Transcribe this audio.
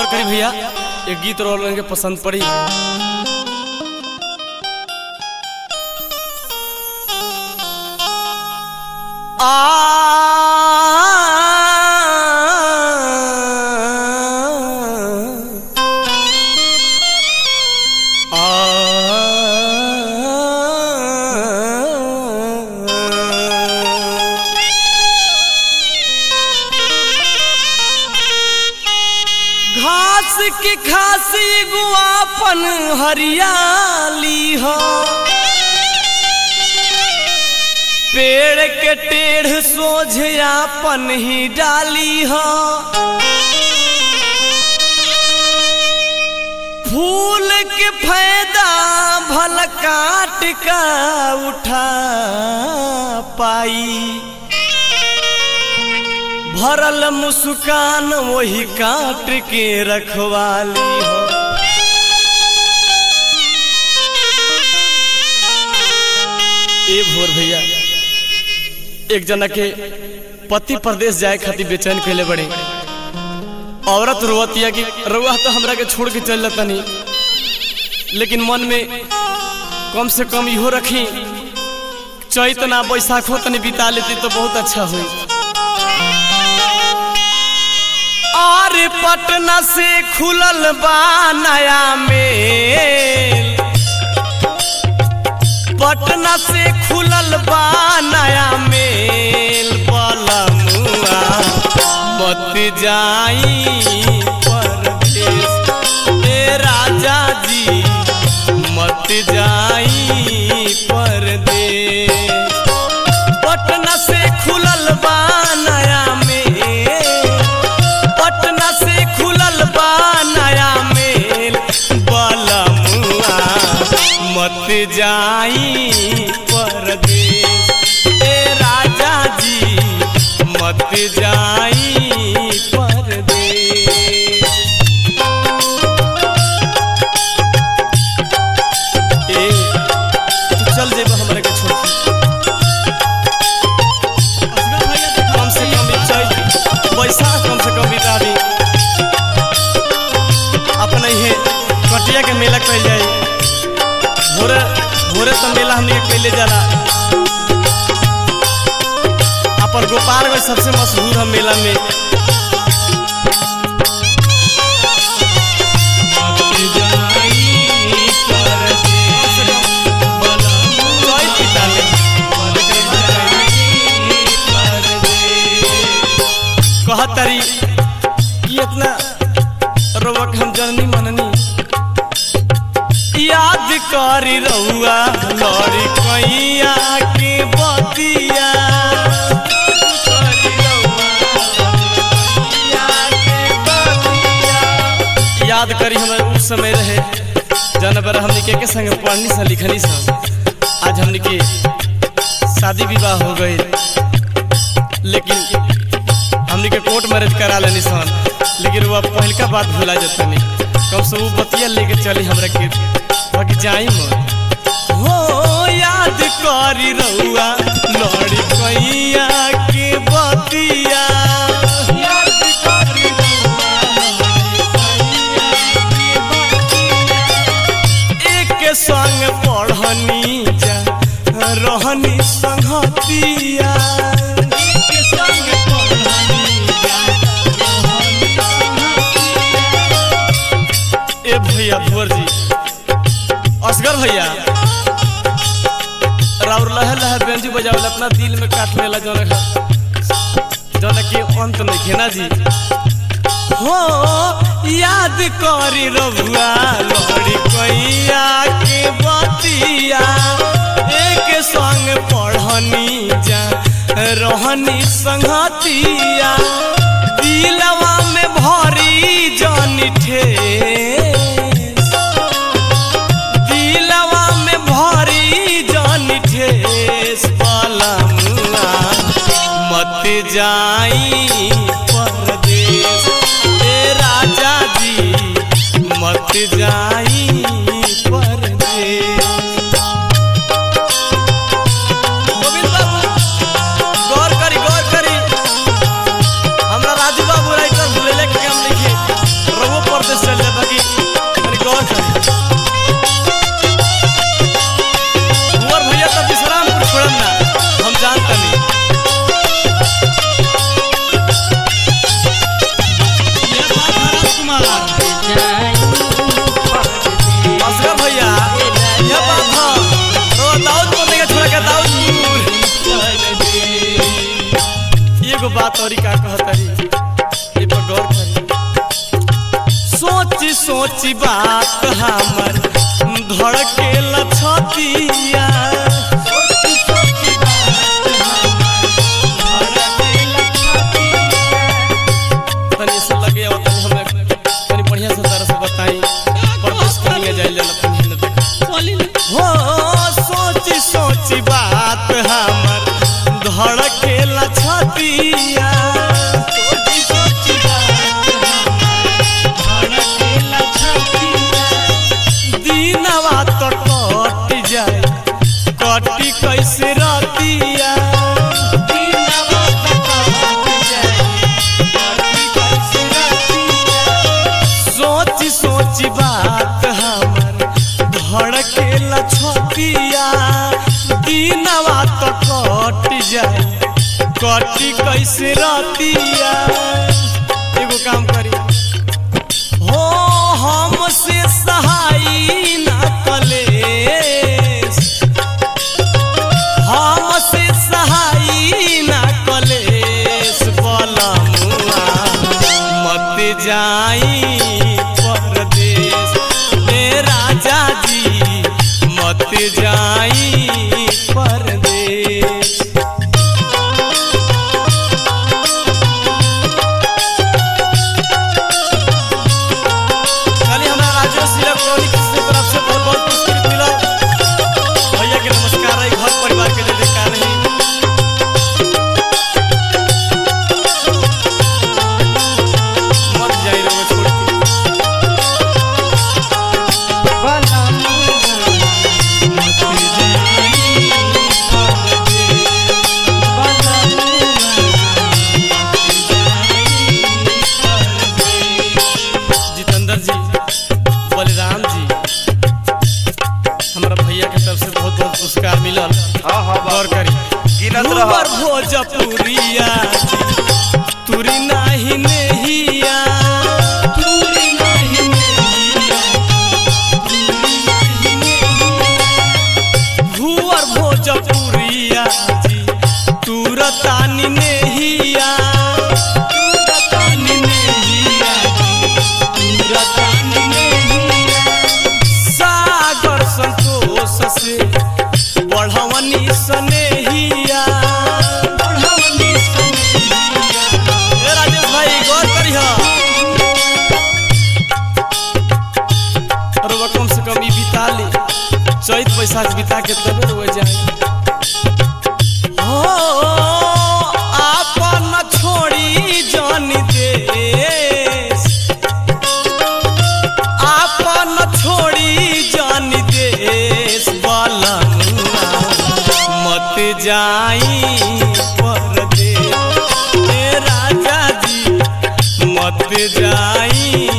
करी भैया एक गीत रोल के पसंद पड़ी आ घास की खासी गुआपन हरियाली हो पेड़ के टेढ़ सोझयापन ही डाली हो फूल के फायदा भल काट का उठा पाई भरल मुस्कान वही काट के रखवाली हो ए भोर भैया एक जना के पति प्रदेश जाए खातिर बेचैन कैले बड़े औरत रोवतिया कि रुआ तो हमरा के छोड़ के चल जातनी लेकिन मन में कम से कम इहो रखी चैत ना बैसाखो तनी बिता लेती तो बहुत अच्छा हुई और पटना से खुलल बा नया मेल पटना से खुलल बा नया मेल बलमुआ मत जाई परदेश ए राजा जी मत जाई परदेश पटना से खुलल बा नया मेल पटना से खुलल बा नया मेल बलमुआ मत जाई परदेश ए राजा जी मत जाई परदेश ए तू चल जेबा हमरा के छोड़ के कम से कम एक चैत बैसाख कम से कम बिता दी अपने ही कटिया के मेला कैल जाए भोरे भोरे तो मेला हमने कैले जाला अपन गोपालगंज सबसे मशहूर है मेला में चैत बिता ले। कहतरी कि इतना रोवक हम जननी मननी याद करी रहुआ लड़ी कैया के बतिया याद करी हमारे उस समय रहे जन पर हमने के, के संग पढ़नी सा लिखनी सा आज हमने के शादी विवाह हो गई लेकिन हमने के कोर्ट मैरिज करा लेनी सन लेकिन वो पहलका बात भुला जतनी कब से वो बतिया लेके चली हमरा के बाकी जाई मत हो याद करी रहुआ लड़ी कैया के बतिया याद करी एक संग पढ़नी जा रहनी संगतिया एक संग पढ़नी जा ए भैया भुवर जी असगर भैया राउर लहे लहे बेंजू बजावल अपना दिल में काट लेला जौन जौन के अंत नहीं खेना जी हो याद करी रघुआ लड़ी कैया के बतिया एक संग पढ़नी जा रहनी संगतिया दिलवा में भरी जानी ठेस दिलवा में भरी जानी ठेस पलमुआ मत जाई परदेश ए राजा जी मत जाई परदेश गोविंद बाबू गौर करी गौर करी हमरा राजू बाबू राइटर भूलेले के काम लिखे रघु कहत और का कहतरी ए पर गौर करी सोची सोची बात हमर धड़के लछतिया तनी ऐसा लगे और तनी हमें तनी बढ़िया से तरह से बताई परदेश कनिया जाइल जाला तनी न देख हो सोची सोची बात हमर धड़के लछतिया दीनवा तो कट जाए कटी कैसे रतिया सोची सोची बात हमर धड़के लछतिया दीनवा तो कट जाए कटी कैसे रतिया एगो काम करी हो हमसे सहाई ना कलेश हमसे सहाई ना कलेश बलमुआ मत जाई परदेश ए राजा जी मत जाई परदेश खाली हमरा राजेश इलेक्ट्रॉनिक की तरफ से बहुत बहुत पुरस्कृत मिला भैया के नमस्कार है घर परिवार के जय जयकार है मत जाई रे छोड़ के जितेंद्र जी बलराम जी हमारा भैया के तरफ से बहुत बहुत पुरस्कार मिलल हाँ हाँ गौर बाबू करी गिनत भूवर रह भोजपुरिया तुरी नाही नेहिया तुरी नाही नेहिया भूवर भोजपुरिया जी तुरतानी नेहिया तुरतानी नेहिया तुरतानी नेहिया सागर संतोष से बढ़वनी सनेहिया बढ़वनी सनेहिया ए राजेश भाई गौर करिह अरे वो कम से कम ई बिता ले चैत बैसाख बिता के तबे हो जाए हो आपन छोड़ी जान देश आपन छोड़ी जान देश बलमुआ मत जाई परदेश ए राजा जी मत जाई